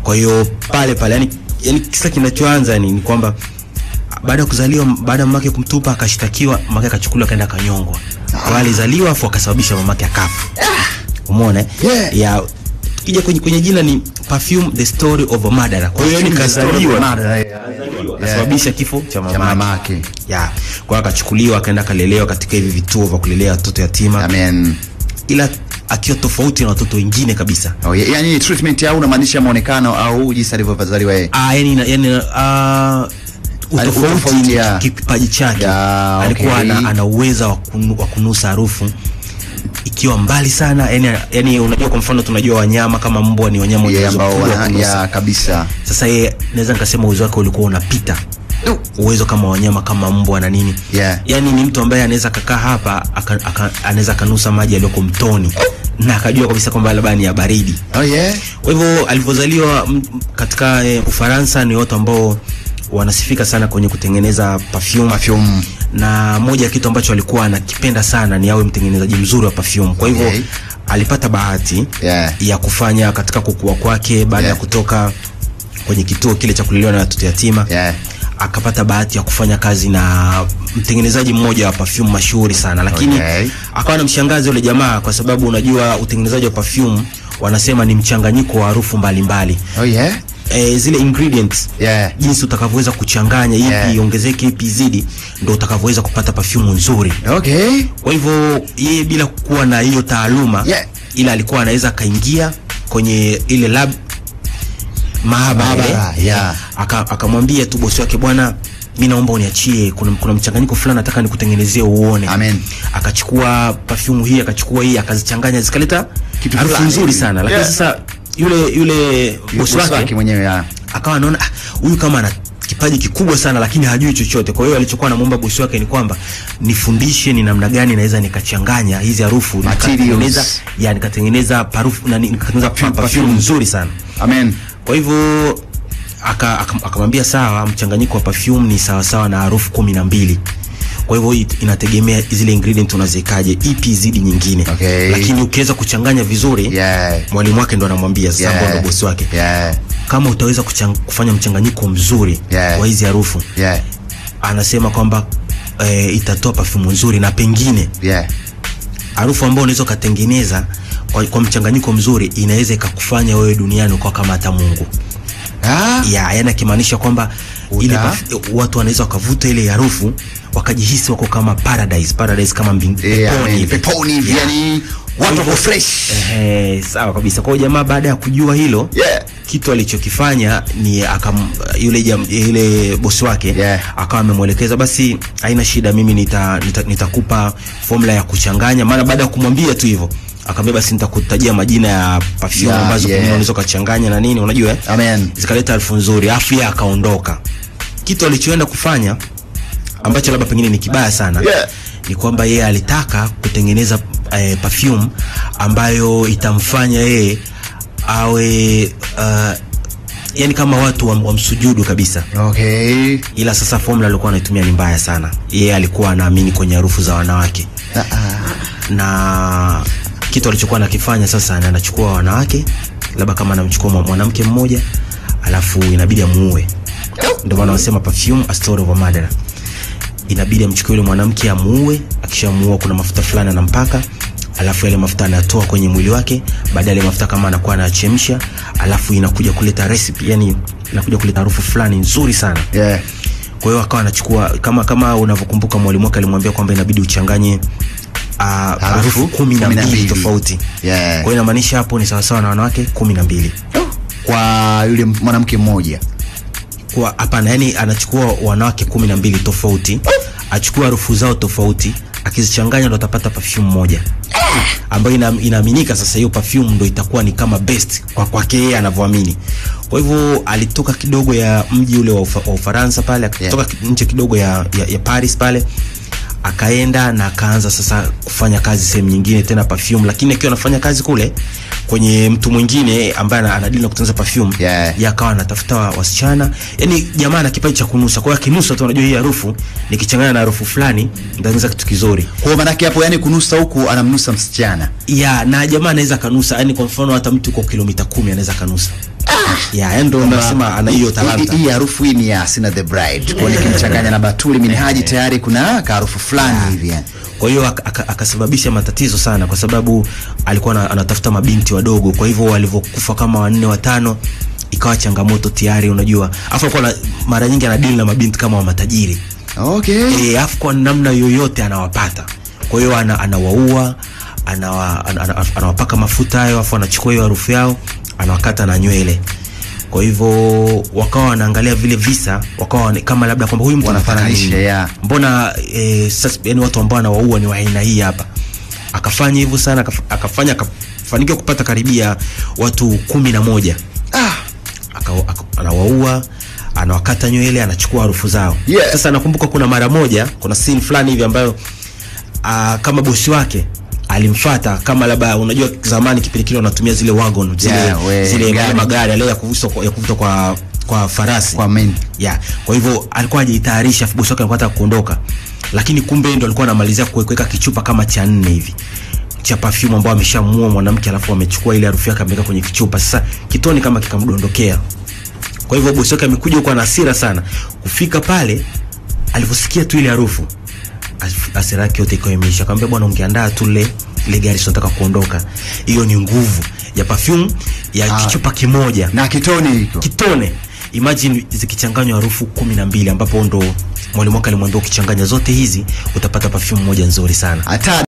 kwa hiyo pale pale yani, yani kisa kinachoanza ni, ni kwamba baada ya kuzaliwa baada ya mamake kumtupa akashtakiwa mamake akachukuliwa akaenda akanyongwa kwa alizaliwa afu akasababisha mamake akafa umeona eh? Yeah. ya kija kwenye, kwenye jina ni perfume the story of a murderer kwa hiyo ni kazaliwa kasababisha kifo cha cha mamake mamake ya kwa hiyo akachukuliwa akaenda akalelewa katika hivi vituo vya kulelea watoto yatima amen ila akiwa tofauti na watoto wengine kabisa oh, yeah. yani treatment au unamaanisha muonekano au jinsi alivyozaliwa yeye ah yani yani ah Utofauti, utofauti yeah. kipaji chake Yeah, alikuwa okay. ana, ana uweza wa kunu- wa kunusa harufu ikiwa mbali sana yani, yani unajua kwa mfano tunajua wanyama kama mbwa ni wanyama wenye yeye uwezo ambao mkubwa wa wana kunusa. ya kabisa sasa yeye naweza nikasema uwezo wake ulikuwa unapita uwezo kama wanyama kama mbwa na nini Yeah. yani ni mtu ambaye anaweza kakaa hapa aka- aka- anaweza akanusa maji yaliyoko mtoni na akajua kabisa kwamba labda ni ya baridi oh yeah kwa hivyo alivyozaliwa m- m- katika e, Ufaransa ni watu ambao wanasifika sana kwenye kutengeneza perfume. perfume na moja ya kitu ambacho alikuwa anakipenda sana ni awe mtengenezaji mzuri wa perfume. Kwa hivyo Okay. alipata bahati Yeah. ya kufanya katika kukua kwake baada ya Yeah. kutoka kwenye kituo kile cha kulelewa na watoto yatima yeah akapata bahati ya kufanya kazi na mtengenezaji mmoja wa perfume mashuhuri sana lakini Okay. akawa na mshangazi yule jamaa kwa sababu unajua utengenezaji wa perfume wanasema ni mchanganyiko wa harufu mbalimbali oh yeah e, zile ingredients yeah jinsi utakavyoweza kuchanganya ipi Yeah. iongezeke ipi izidi ndo utakavyoweza kupata perfume nzuri okay kwa hivyo yeye bila kuwa na hiyo taaluma Yeah. ila alikuwa anaweza akaingia kwenye ile lab maabara Maabara, ile, yeah. aka- akamwambia tu bosi wake bwana mi naomba uniachie kuna, kuna mchanganyiko fulani nataka nikutengenezee uone Amen. akachukua perfume hii akachukua hii akazichanganya zikaleta Kitu harufu fulani nzuri hivi. sana lakini Yeah. sasa yule yule bosi bosi wake wake mwenyewe ya akawa anaona "Ah, huyu kama ana kipaji kikubwa sana lakini hajui chochote kwa hiyo alichokuwa anamwomba bosi wake ni kwamba nifundishe ni namna gani naweza nikachanganya hizi harufu Materials. nikatengeneza ya nikatengeneza parufu na ni- nikatengeneza Perfume, perfume perfume. nzuri sana amen kwa hivyo aka- aka- akamwambia sawa mchanganyiko wa perfume ni sawasawa na harufu kumi na mbili kwa hivyo it- inategemea zile ingredient unaziwekaje ipi zidi nyingine Okay. lakini ukiweza kuchanganya vizuri yeah mwalimu wake ndo anamwambia sasa Yeah. yeah. ndo bosi wake yeah kama utaweza kuchang, kufanya mchanganyiko mzuri Yeah. wa hizi harufu yeah anasema kwamba e, itatoa perfume nzuri na pengine yeah harufu ambayo unaweza ukatengeneza kwa, kwa mchanganyiko mzuri inaweza ikakufanya wewe duniani ukawa kama hata Mungu ah ya yani akimaanisha kwamba Uta- ile perf- watu wanaweza wakavuta ile harufu wakajihisi wako kama paradise paradise kama mbing, yeah peponi amen. hivi. peponi hivi Yeah. yani watu wako fresh Ehe, sawa kabisa kwa hiyo jamaa baada ya kujua hilo yeah kitu alichokifanya ni akam, yule, jam, yule bosi wake Yeah. akawa amemwelekeza basi haina shida mimi nita, nita, nitakupa formula ya kuchanganya maana baada ya kumwambia tu hivyo akamwambia basi nitakutajia majina ya perfume Yeah, ambazo yeah. pengine unaweza ukachanganya na nini unajua eh? amen zikaleta harufu nzuri afu yeye akaondoka kitu alichoenda kufanya ambacho labda pengine ni kibaya sana Yeah. ni kwamba yeye alitaka kutengeneza eh, perfume ambayo itamfanya yeye awe uh, yani kama watu wam- wamsujudu kabisa okay ila sasa formula alikuwa anaitumia ni mbaya sana yeye alikuwa anaamini kwenye harufu za wanawake ah ah na kitu alichokuwa anakifanya sasa ni anachukua wanawake labda kama anamchukua mwa- mwanamke mmoja alafu inabidi amuue ndio maana wanasema perfume a story of a murderer inabidi amchukue yule mwanamke amuue akishamuua kuna mafuta fulani anampaka alafu yale mafuta anatoa kwenye mwili wake baadaye yale mafuta kama anakuwa anachemsha alafu inakuja kuleta recipe yani inakuja kuleta harufu fulani nzuri sana yeah kwa hiyo akawa anachukua kama kama unavyokumbuka mwalimu wake alimwambia kwamba inabidi uchanganye uh, harufu kumi na mbili tofauti Yeah. kwa hiyo inamaanisha hapo ni sawasawa na wanawake kumi na mbili kwa yule mwanamke mmoja kwa hapana yani anachukua wanawake kumi na mbili tofauti achukua harufu zao tofauti akizichanganya ndo atapata perfume moja ambayo ina, inaaminika sasa hiyo perfume ndo itakuwa ni kama best kwa kwake yeye anavyoamini kwa hivyo alitoka kidogo ya mji ule wa, ufa, wa ufaransa pale akatoka yeah. nje kidogo ya, ya, ya paris pale akaenda na akaanza sasa kufanya kazi sehemu nyingine tena perfume lakini akiwa anafanya kazi kule kwenye mtu mwingine ambaye ana- anadili na kutengeneza perfume Yeah. yeye akawa anatafuta wa- wasichana yani jamaa ana kipaji cha kunusa kwa hiyo akinusa tu unajua hii harufu nikichanganya na harufu fulani nitatengeneza kitu kizuri kwa manake hapo yani kunusa huku anamnusa msichana ya na jamaa anaweza kanusa yani kwa mfano hata mtu uko kilomita kumi anaweza kanusa ya yani ndo nasema ana hiyo talanta Hii- hii harufu hii ni ya Sina the Bride kwa nikimchanganya na Batuli Minhaji tayari kuna kaharufu fulani hivi yani kwa hiyo ak- aka- akasababisha matatizo sana kwa sababu alikuwa ana- anatafuta mabinti wadogo kwa hivyo walivyokufa kama wanne watano ikawa changamoto tayari unajua afu alikuwa na- mara nyingi anadili na mabinti kama wa matajiri okay e, afu kwa namna yoyote anawapata kwa hiyo ana, anawaua anawa, ana, ana, anawapaka mafuta hayo afu anachukua hiyo harufu yao anawakata na nywele kwa hivyo wakawa wanaangalia vile visa wakawa wana- kama labda kwamba huyu mtu anafanya Wanafananisha, nini yeah. mbona e, sasa yani watu ambao anawaua ni wa aina hii hapa akafanya hivyo sana akaf- akafanya akafanikiwa kupata karibia watu kumi na moja ah aka, aka, anawaua anawakata nywele anachukua harufu zao Yeah. sasa nakumbuka kuna mara moja kuna scene fulani hivi ambayo uh, kama bosi wake alimfata kama labda unajua zamani kipindi kile wanatumia zile wagon zile, Yeah, we, zile gari. magari yale ya kuvutwa kwa, ya kuvutwa kwa kwa farasi Kwa men. yeah. kwa hivyo alikuwa hajitayarisha bosi wake alikuwa anataka kuondoka lakini kumbe yeye ndo alikuwa anamalizia kue- kuweka kichupa kama cha nne hivi cha perfume ambao ameshamuua mwanamke alafu amechukua ile harufu yake ameweka kwenye kichupa sasa kitoni kama kikamdondokea kwa hivyo bosi wake amekuja huko ana hasira sana kufika pale alivyosikia tu ile harufu as- hasira yake yote ikawa imeisha akamwambia bwana ungeandaa tu ile ile gari tunataka kuondoka hiyo ni nguvu ya perfume ya Ah. kichupa kimoja na kitoni hiko kitone imagine zikichanganywa harufu kumi na mbili ambapo ndo mwalimu wake alimwambia ukichanganya zote hizi utapata perfume moja nzuri sana hata